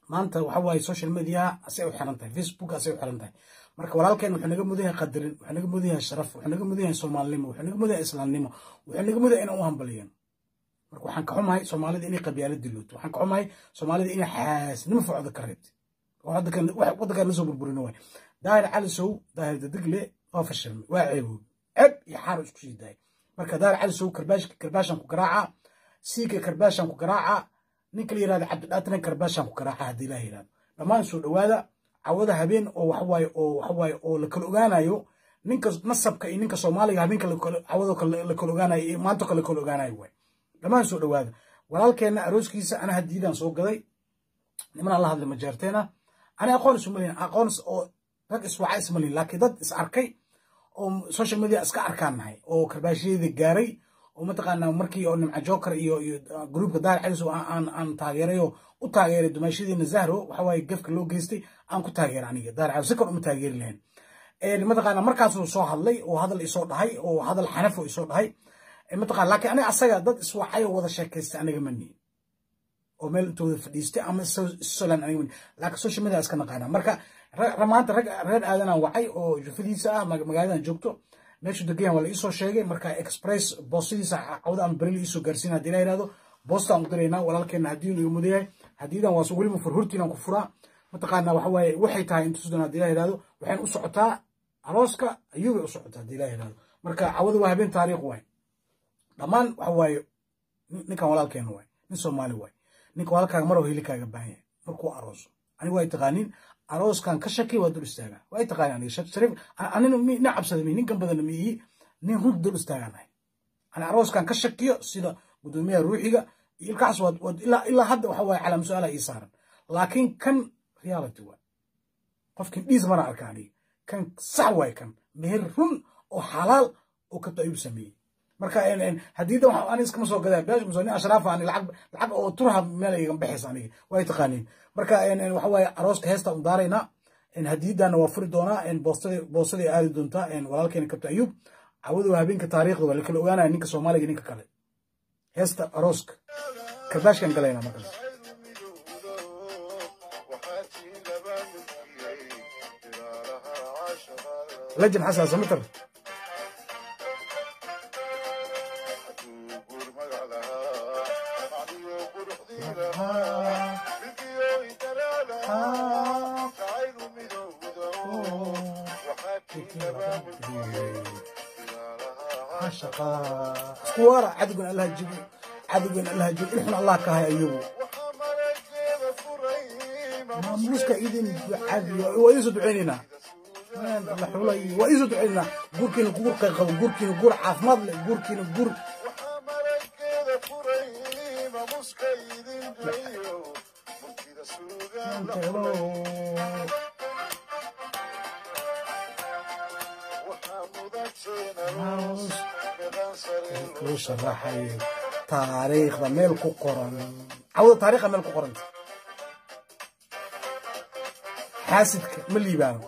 maanta waxa waaye social media asay u xiran tahay facebook asay u xiran tahay marka walaalkeen wuxuu naga mudan yahay qadarin wuxuu naga mudan yahay sharaf wuxuu naga mudan yahay soomaalinimo wuxuu naga mudan yahay islaamnimo wuxuu naga mudan yahay inaan u hambaliyan marka waxaan ka xumahay soomaalida inay qabyaalo dilooto waxaan ka xumahay soomaalida inay xaasnimo ficda ka reebtay waddankan la soo burburino waay daahir cali sow daahir dadigle waa fashilmay waa ceeboobi ceb iyo xaaro isku sii daayay marka daahir cali sow karbaashan ku garaaca siiga karbaashan ku garaaca ninka la yirahdo cabdidhaatana karbaashan ku garaaca haddii ilaah yirahdo dhammaan soo dhowaada cawada habeen oo waxawaaye oo waxawaaye oo la kala ogaanayo ninka nasabka iyo ninka soomaaliga habeenka cawado la kala ogaanayo iyo maanto kale la kala ogaanayo waay dhammaan soo dhowaada walaalkeenna arooskiisa ana hadiidaan soo gaday nimanaan la hadlay majeerteena ani aqoon isumalihin aqoon oo rag iswaca ismalihin laakiin dad is arkay oo social media iska arkaan nahay oo karbaashyada gaaray oo mataqaanaa markii oo nimca joker iyo iyo gruupka daar caliso aan aan taageeray oo u taageeray dumaashadeena zahro waxa waaye gefka loo geystay aan ku taageeray aniga daar caliso si kale uma taageeri lahayn mataqaanaa markaasuu soo hadlay oo hadal isoo dhahay oo hadal xanafo isoo dhahay mataqaan laakiin aniga asaga dad iswacay oo wada sheekaystay aniga ma nihin oo meel intooda fadhiistay ama solan aniga mani laakiin social media iska naqaana marka maanta rag reer aadanaan wacay oo jufadiisa ah magaaladan joogto meeshu degayan waa la iisoo sheegay marka express boostadiisa cawda ama berili iisoo gaarsiina hadii la yirahdo boostaan u diraynaa walaalkeena haddii iga mudayahay hadiidan waa weliba furhurtiinaan ku furaa mataqaana waxa waaye waxay tahay intusdan hadii la yirahdo waxayn u socotaa arooska ayuubay u socotaa hadii la yirahdo marka cawada waa habeen taariikh waay dhammaan waxa waaye ninkan walaalkeena waay nin soomaali waay ninka walaalkaaga maroo hilikaaga baahan yahay markuu arooso aniga waa taqaaniin arooskan ka shaki waa dul istaagaa waa taqaaniin aniga shariif anina nin cabsada mi ninkan badana mi ihi nin rug dul istaaganahay ani arooskan ka shakiyo sida gudoomiyaha ruuxiga iyo ilkaas waa ilaa ilaa hadda waxa waaye calaam su-aala ii saaran laakiin kan reality waay qofkin dhiis mana arka aniga kan sax waay kan meher run oo xalaal oo kabta ayuu sameeyey marka hadiida ani iskama soo gadaa beesh muso nin ashraafa ani lacag lacag oo turha meel igan baxaysa aniga way taqaaniin marka waxa waaye arooska heesta u daaraynaa hadiidana waa furi doonaa boostaday aadi doontaa walaalkeena kabta ayuub cawadu habeenka taariikhda waa lakala ogaanaya ninka soomaaliga ninka kale heesta arooska karbaashkan galayna markaas lajin xasan samitar iskuwaara cadowgan allah jibi cadowgan allah jibi ilxun allah ka hay ayagu maamuuska idin caadiyo waa idinsoo duceynaynaa la xulay waa idinsoo duceynaynaa guurkiina guur qayqabo guurkiina guur caafimaad leh guurkiina guur kuu sharaxay taariikhda meel ku qoran cawda taariikhda meel ku qoranta xaasidka ma liibaano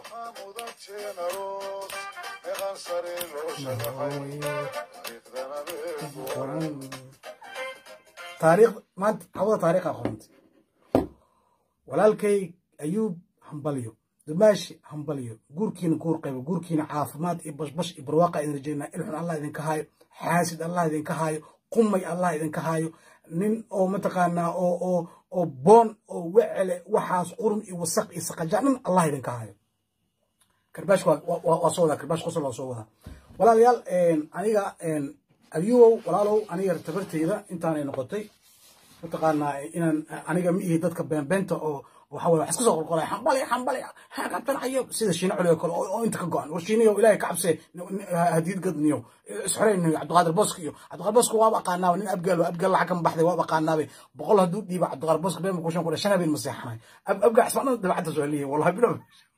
taariikh maanta cawda taariikha qoranta walaalkay ayuub hambalyo dumaashi hambalyo guurkiina guur qaybo guurkiina caafimaad iyo bashbash iyo barwaaqa idin rajaynaa ilxun allah idinka haayo xaasid allah idinka haayo qumay allah idinka haayo nin oo mataqaanaa oo oo oo boon oo wecele waxaas qurun iyo wasaq iyo saqajaanan allah idinka haayo karbaash waa soo wadaa karbaash qosol waa soo wadaa walaalayaal aniga ayuwow walaalow aniga tabarteyda intaanay noqotay mataqaanaa inaan aniga ma ihi dadka beenbeenta oo waxa weye wax iska soo qorqoraya xambali xambali xaqabtanayo sida shiina culi oo kale oo inta ka go-an war shiinayo ilaahay ka cabse hadiid gadniyo isxoreynayo cabdiqaadir bosk iyo cabdiqaadir bosk waaba aqaanaaba nin abgaal abgaal lacag kama baxday waaba aqaanaabe boqol hadduu dhiiba cabdiqaadir bosk been kushan kudha shan habeen ma seexanay abgaa cisbaana dabacadda soo heliya wallahi bilo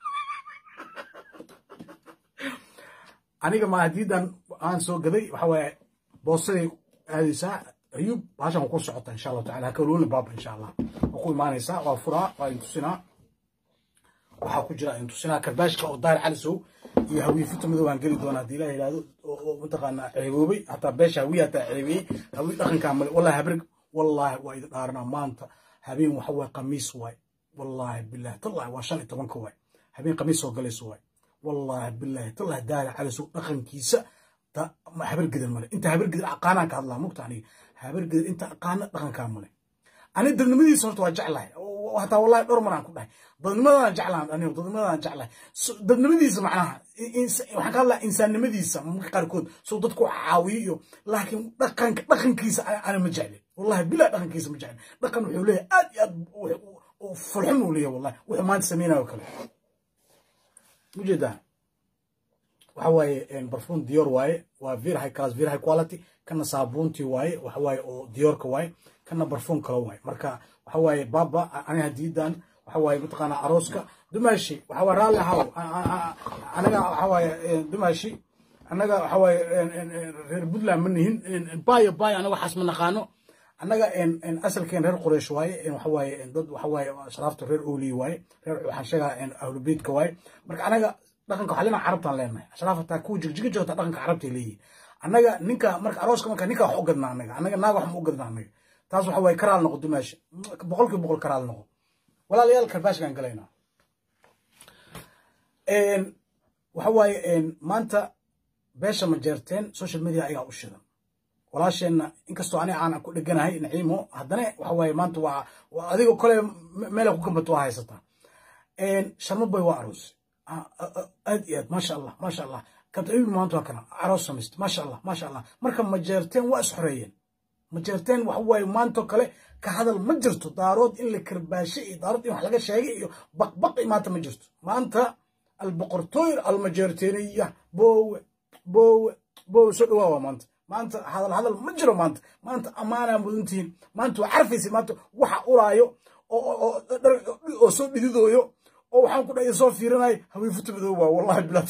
aniga ma hadiidan aan soo gaday waxa waaye boostaday aadaysaa ayuub baashan waa ku socota insha allahu tacala hakaloola baaba insha allah waa ku imaanaysaa waa furaa waa intusinaa waxaa ku jira intusinaa karbaashka oo daahir calisow iyo hawiifita madow aan geli doona haddii ilaah yidhahdo oo mataqaanaa ceeboobay hataa beesha hawiye hataa ceebeeyey hawi dhaqankaa male wallahi habrig wallahi waa idin dhaaranaa maanta habeen waxa waye khamiis waay wallaahi bilaahi tallahi waa shan iyo tobanka waay habeen khamiis soo galayso waay wallaahi bilaahi tallahi daahir calisow dhaqankiisa habar gidan male inta habar gidan aqaanaan ka hadlaa mugta aniga habar gidan inta aqaana dhaqankaa male ani dadnimadiisa horta waa jeclahay hataa wallahi dhowr maraan ku dhahay dadnimadaan jeclahan aniga dadnimadaan jeclahay dadnimadiisa macnaha waxaan ka hadlaa insaannimadiisa marka qaarkood soo dadku caawiyo iyo laakiin dhaqanka dhaqankiisa ana ma jeclin wallahi bilaa dhaqankiisa ma jeclin dhaqan wuxuu leeyahay aad iyo aad fulxum uu leeyahay wallahi wuxuu maanta samaynayo kale ujeedaa waxa waaye barfuun dior waaye waa very high class very high quality kana saabuuntii waaye waxa waaye oo diorka waaye kana barfuun kale waaye marka waxa waaye baba aniga hadiidan waxa waaye mataqaanaa arooska dumaashi waxa waaye raalli ahaw anaga waxa waaye dumaashi annaga waxa waaye reer puntland ma nihin bayo bayo anaga waxaas ma naqaano annaga asalkeen reer quraysh waaye waxa waaye dad waxa waaye sharaafta reer ooliyi waaye reer waxaan sheegaa ahlubeydka waaye marka anaga dhaqanka waxaa leenaha carabtaan leenahay ashraaf hataa kuwa jigjiga joogta dhaqanka carabtay leeyihin annaga ninka marka arooska marka ninka wax u gadnaa annaga annaga naag wax ma u gadnaa annaga taas waxa waaye karaal noqo dumaashi boqolkiiba boqol karaal noqo walaalayaal karbaashkaan galaynaa waxa waaye maanta beesha ma jeerteen social media ayaa u shidan walaasheenna inkastoo aniga aan ku dheganahay naciimo haddana waxa waaye maanta waa adiga kole meelay ku gambato waa haysataa sharmo boy waa aroos aad iyo aad maasha allah maasha allah kabtabibi maanta waa kana aroos samaysta maasha allah maasha allah marka ma jeerteen waa isxoreeyeen ma jeerteen waxa waaye maantoo kale ka hadal ma jirto daarood in la karbaashe iyo daarood in wax laga sheegay iyo baqbaqi maanta ma jirto maanta alboqortooyr almajeerteeniya boowe boowe boowe soo dhawaa waa maanta maanta hadal hadal ma jiro maanta maanta ammaanaa mudantihiin maanta waa carfaysa maanta waxa uraayo oo soo dhididooyo oo waxaan ku dhahay soo fiirinayo hawiifuta madow waa wallahi bilaad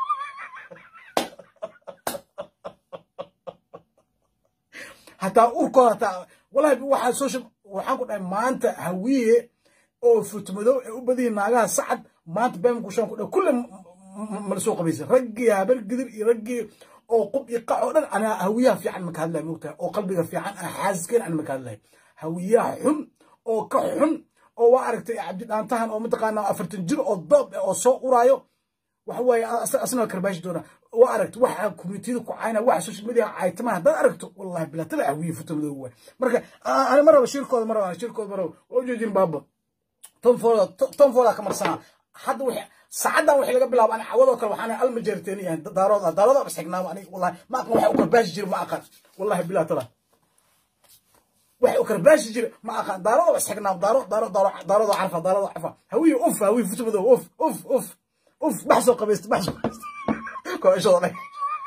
hataa urkooda hataa wallahi waxaa social waxaan ku dhahay maanta hawiye oo futmadow ee u badihi naagaha sacad maanta beemku shan ku dhahay kulle mala soo qabaysa raggii habar gidir iyo raggii oo qub iyo qac oo dhan anaa hawiyaha fiican maka hadlay mogtahay oo qalbiga fiican ah xaasiskeen aan maka hadlay hawiyaha xun oo ka xun oo waa aragtay cabdidhaantahan oo mataqaanaa afartan jir oo doob oo soo uraayo waxa waaye asna karbaashi doona waa aragtay waxa communitida ku cayna waxa social media caytama haddaad aragto wallahi bilaatada hawiye futa madow waay marka ani ma raba shirkooda ma raba shirkooda ma raba waa ujeedin baaba tonfooda tonfooda ka marsanaa hadda wixii saacadan wixii laga bilaabo ani cawadoo kale waxaan alma jeerteen yahay daarood daarood bas xignaaba aniga wallahi ma aqan waxa u karbaashi jira ma aqan wallahi bilaatada waxay u karbaashi jira ma aqan daarood bas xignaaba daaro daaro daaro daarood carfa daarood carfa hawiye uf hawiye futa madow uf uf uf uf baxsoo qabaysta baxsoo qabaysta kooshooda dhag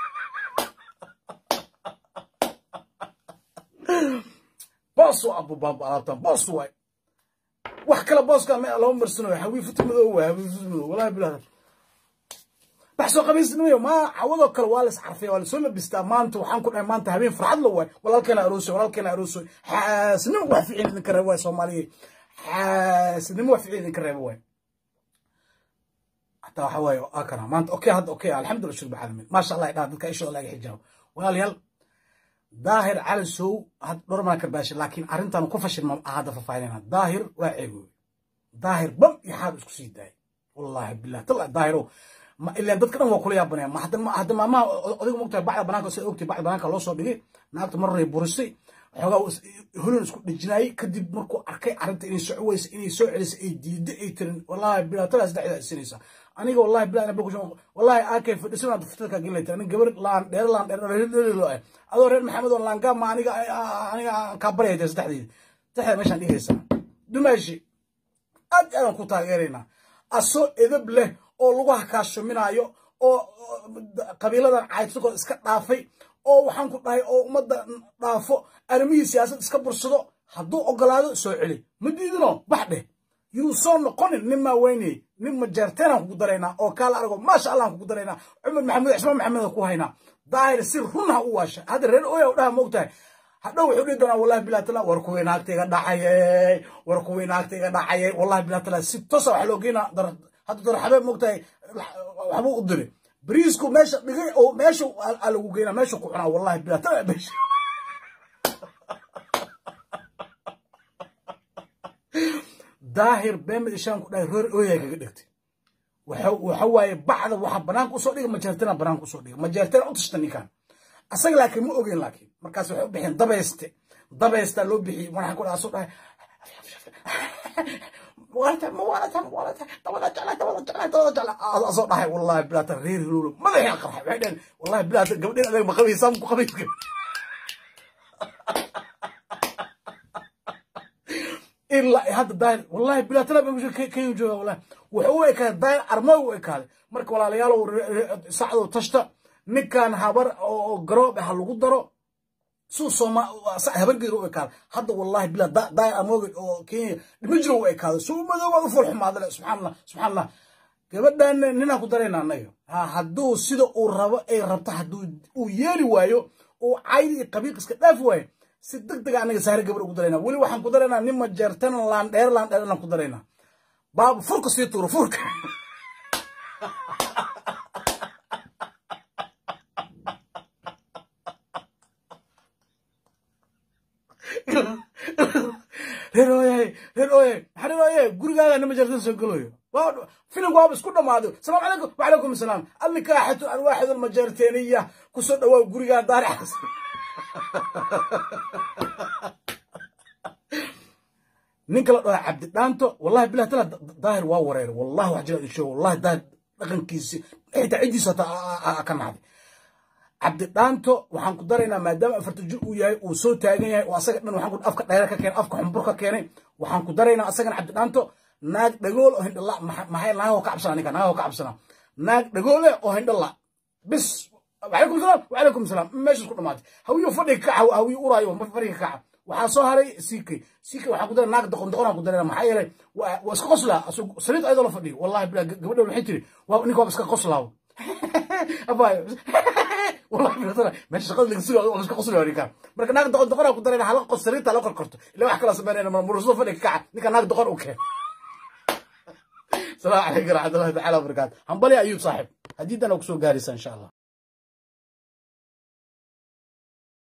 boos waa abu baaba alaabtan boos waay wax kale booska ma lama marsanayo hawiye futa madow waay hawiye futa madow wallahi bilaa baxsoo qabaysnamayo ma cawadoo kale waa las carfaya waa lasoo labistaa maanta waxaan ku dhahay maanta habeen farxad la waay walaalkeena aroosoy walaalkeena aroosoy xaasnimo wax ficin idinka reeba waay soomaaliya xaasnimo wax ficin idinka reeba waay حتى وحواي أكره ما أنت أوكي هذا أوكي الحمد لله شرب العالمين ما شاء الله يدار ذلك إيش الله يحجاب وقال يل ظاهر على سو هذا نورمال كرباش لكن أرنت أنا كفش هذا ففايلين ظاهر وعيبه ظاهر بم يحاب اسكسي داي والله بالله طلع ظاهره ما إلا دتك كانوا كل يا بني ما حد ما حد ما ما أديك مقطع بعد بناك سي أوكي بعد بناك لو صو دغي ناقت مره يبورسي xogaa hulun isku dhijinaayay kadib markuu arkay arrinta inay socweysa inay soo celisay ay diiday ay tirin wallahi bilaatada saddexda isinaysa aniga wallahi bilaa ina boqosho wallahi aakay fadhisan aad fitada ka gelayta aniga gabar laan dheer laan dheer dheer loo ah adoo reer maxamed oo laanga ma aniga aniga ka baryayda saddexdeed saddexda meeshaan dhigaysa dumaashi aad aan ku taageeraynaa aso edab leh oo lagu hakaashuminaayo oo qabiiladan caydsadoo iska dhaafay oo waxaan ku dhahay oo ummadda dhaafo arrimihii siyaasad iska bursado hadduu ogolaado soo celi ma diidino bax dheh yuu soo noqonin nin maa weynayey nin majeerteenaan kugu daraynaa oo kaala argo maasha allah aan kugu daraynaa cumar maxamed cismaan maxamed ku haynaa daahir si run ha u waasha hadda reer oya u dhaha moogtahay hadhow wuxuu dhihi doonaa wallahi bilaa tala war kuwii naagta iga dhacayey war kuwii naagta iga dhacayey wallahi bilaa tala si tosa wax loo geynaa hadda dar xabeeb moogtahay waxbuu u diray bariisku meesha dhigay oo meesha lagu geynaa meesha ku cunaa wallahi bilaa tala meesha daahir beemad ishaan ku dhahay reer ooyaa kaga dhegtay waxa waaye bacda waxa banaanka usoo dhiga majeertana banaanka usoo dhiga majeertana u tashta ninkan asaga laakiin ma ogeyn laakiin markaas waxay u bixeen dabayste dabaystaa loo bixiyey waxaa ku dhaha soo dhahay asoo dhahay wallahi bilaata reer hilowlo madaxii qarxay waxay dhaheen wallahi bilaata gabdheen adag ma qabaysaa ku qabayska ilaa hadda daahir wallahi bilaatana kenya jooga wallahi wuxuu u ekaaday daahir armooy u ekaaday marka walaalayaalow sacdow tashta ninkan habar oo garoob ah lagu daro suu sooma habargeeda u ekaaday hadda wallahi bila daahir armooy oo kenya dhima jiro u ekaaday suu madooba u fol xumaadale subxaanallah subxaanallah gabadhan ninaan ku darayna annaga hadduu sida uu rabo ay rabto hadduu uu yeeli waayo uu caydi iyo qabiiq iska dhaafi waayo si deg dega anaga saare gabar ugu darayna weli waxaan ku daraynaa nin majeertana laandheer laandheer inaan ku daraynaa baabu furka sii tuuro furka reer ooyahay reer ooyahay maxaa reer ooyahay gurigaaga nin majeertana soo gelayo filimku waaba isku dhammaaday salaamu calaykum wacalaykum asalaam alnikaaxatu alwaaxid almajeerteeniya kusoo dhawaa gurigaa daari xasan ninka la dhahaa cabdi dhaanto wallahi bilah tala daahir waa wareeray wallahi wax jira isho wallahi daahir dhaqankiisi xitaa ciddiisa hata ka nacday cabdi dhaanto waxaan ku daraynaa maadaama afarta jir uu yahay uu soo taagan yahay oo asaga dhan waxaan ku afka dhayra ka keenay afka xumbur ka keenay waxaan ku daraynaa asagana cabdi dhaanto naag dhagool oo hindhala maxay naagoo ka cabsana ninka naagoo ka cabsana naag dhagoole oo hindhala bis وعليكم السلام وعليكم السلام ماشي كل مات هويو فدي كعه هويو ورايو ما فريق كعه waxaa soo haray siikay siikay waxaa ku daray naag doqon doqon ku daray maxaa yeelay waa iska qoslaa saliid ayadoo la fadhiyo wallahi bilaa gabadha waxay tiri waa ninka waa iska qoslaa abaayo wallahi bilaa meesha shaqada laga sugayo waa iska qoslaa ninka marka naag doqon doqon ku daray hal qos saliid la korkorto ilaa wax kala sameeyna mar muruso fadhi kaca ninka naag doqon u keen السلام عليكم ورحمه الله تعالى وبركاته هم بلي ايوب صاحب حديثنا وكسو غاريس ان شاء الله